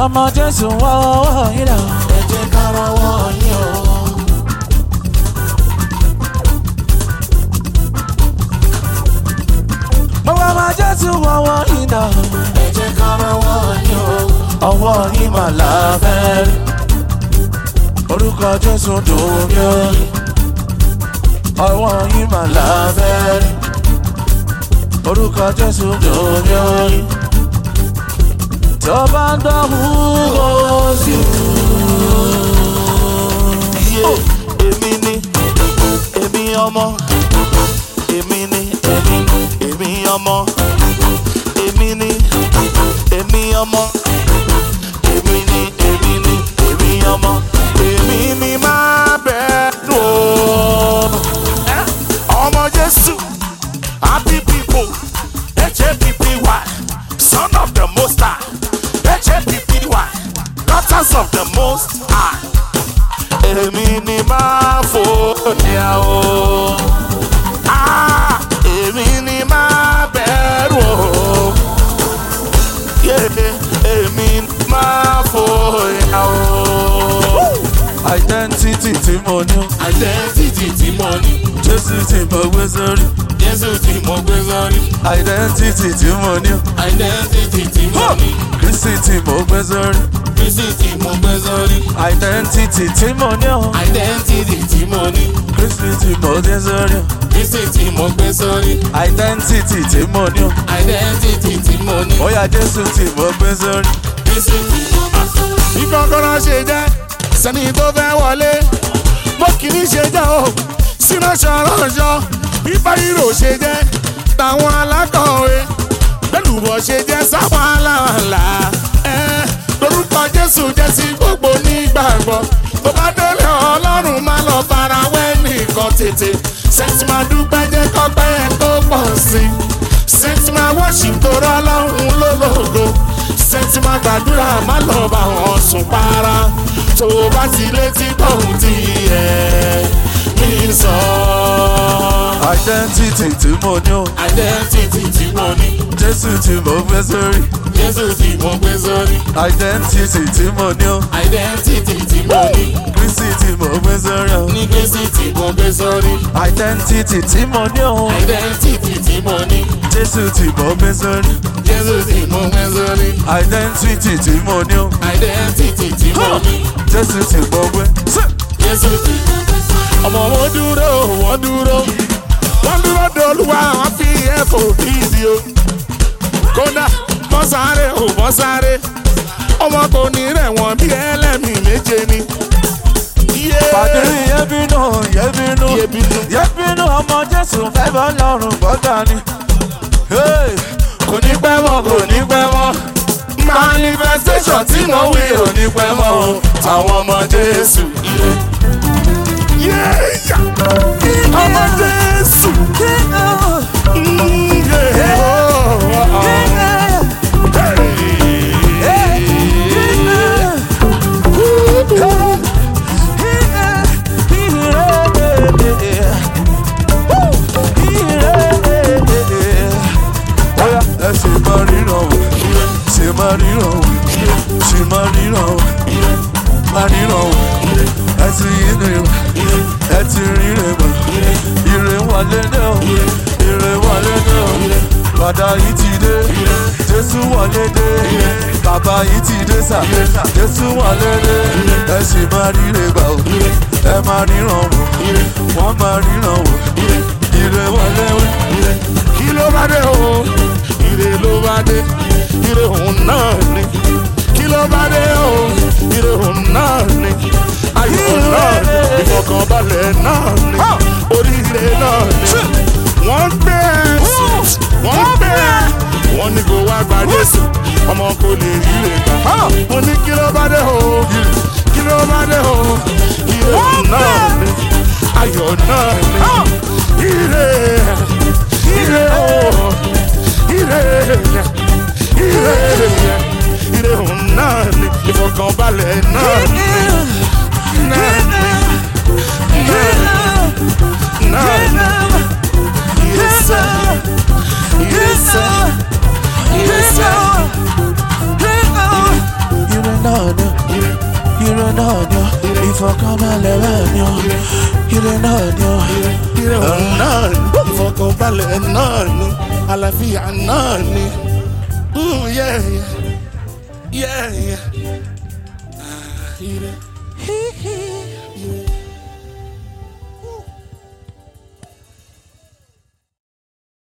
ọmọ jésù wọ́wọ́ yín lọ. ẹ jẹ́ ká rọwọ́ yín o. gbogbo ọmọ jésù wọ́wọ́ yín lọ. ẹ jẹ́ ká rọwọ́ yín o. ọwọ́ yín mà láfẹ́ rí. orúkọ jésù dùn mí ó rí. ọwọ́ yín mà láfẹ́ rí. orúkọ jésù dùn mí ó rí. tó bá ń dán wúwo sí Iye èmi ni èmi ọmọ èmi ni èmi èmi ọmọ èmi ni èmi ọmọ èmi ni èmi ni èmi ọmọ èmi ni máa bẹ̀rù o. Ẹ́, ọmọ Jésù happy people HAPPY son of the most high HAPPY daughters of the most high èmi ni máa fòyà o. Ah, èmi ni máa bẹ̀rù o. Yeah, èmi ni máa fòyà o. identity tí mo ní ó. Identity tí mo ní, jésù tí mo gbé sórí. Jésù tí mo gbé sórí. identity tí mo ní ó. Identity tí mo ní, kristi tí mo gbé sórí. Kristi tí mo gbé sórí. identity tí mo ní ó. Identity tí mo ní, kristi tí mo gbé sórí. Kristi tí mo gbé sórí. identity tí mo ní ó. Identity tí mo ní. ó yá jésù tí mo gbé sórí. bí kọ́kọ́rọ́ ṣe jẹ́ sẹ́ni tó fẹ́ wọlé bó kìíní ṣe jẹ́ o sínú ṣọ̀rọ̀ṣọ̀ bí báyìírò ṣe jẹ́ táwọn alákọ̀wé lẹ́lùbọ̀ ṣe jẹ́ sáwọn aláwàlà ẹ̀ lórúkọ jésù jẹ́ sí gbogbo nígbàgbọ́ tó bá délé ọlọ́run má lọ fara wẹ́ nìkan tètè sẹ́tì máa dúpẹ́ jẹ́ kọ́pẹ́ yẹn tó pọ̀ sí i sẹ́tì máa worship tó rọ́ ọlọ́run lólógo sẹ́tì máa gbàdúrà má lọ bá wọn sùn para tó o bá ti létí tóun ti ẹ̀ mí sọ. identity tí mo ní ó. identity tí mo ní jésù tí mo gbé sórí. jésù tí mo gbé sórí identity tí mo ní ó. identity tí mo ní kristi tí mo gbé sórí. ó. ní kristi tí mo gbé sórí identity tí mo ní ó. identity tí mo ní jésù tí mo gbé sórí. jésù tí mo gbé sórí identity tí mo ní ó. identity tí mo ní. jésù tí mo gbé. Jésù ti ọmọ wọn dúró wọn dúró wọn dúró dolúwa wọn fi ẹ̀fọ́ bíìdì o kódà wọ́n sáré ò wọ́n sáré ọmọ kò ní rẹ̀ wọ́n bí ẹlẹ́mìí méje ni. pàdé yẹ́bínú yẹ́bínú Yẹ́bínú. yẹ́bínú ọmọ jésù fẹ́ bọ́ lọ́rùn bọ́dà ni. Hey! kò ní pẹ́ mọ́ kò ní pẹ́ mọ́. manifestation tí mo wí ò ní pẹ́ mọ́ o àwọn ọmọ Jésù. Yéèyà ọmọ Jésù. Mm, yeah. Oh, oh, oh. Oya, ẹ ṣe máa ríran o, ṣe máa ríran o, ṣe máa ríran o, máa ríran o, ẹ ti yíre o, ẹ ti ríre mọ̀, ire wọlé dé o, ire wọlé dé o, bàdá yìí ti dé, Jésù wọlé dé, bàbá yìí ti dé sà, Jésù wọlé dé, ẹ ṣe máa ríre gbà o, ẹ máa ríran o, wọ́n máa ríran o, ire wọlé o. kí ló bá dé o ire ló bá dé ire òun náà ni kí ló bá dé o ire òun náà ni ayọ̀ náà ni ìfọkànbalẹ̀ náà ni oríire náà ni wọ́n gbé ẹ wọ́n gbé ẹ wọ́n ní kó wá gba Jésù ọmọ kò lè ríre gbà mo ní kí ló bá dé o kí ló bá dé o ire òun náà ni ayọ̀ náà ni ire ire o ire ire ire òun náà ni ìfọkànbalẹ̀ náà ni náà ni náà ni ire sẹ́ ire sẹ́ ire sẹ́. Ire náà ni ó. ire òun náà ni ìfọkànbalẹ̀ náà ni àlàáfíà náà ni. Mm, yeah, yeah. Yeah, yeah. Ah, ire. Ire.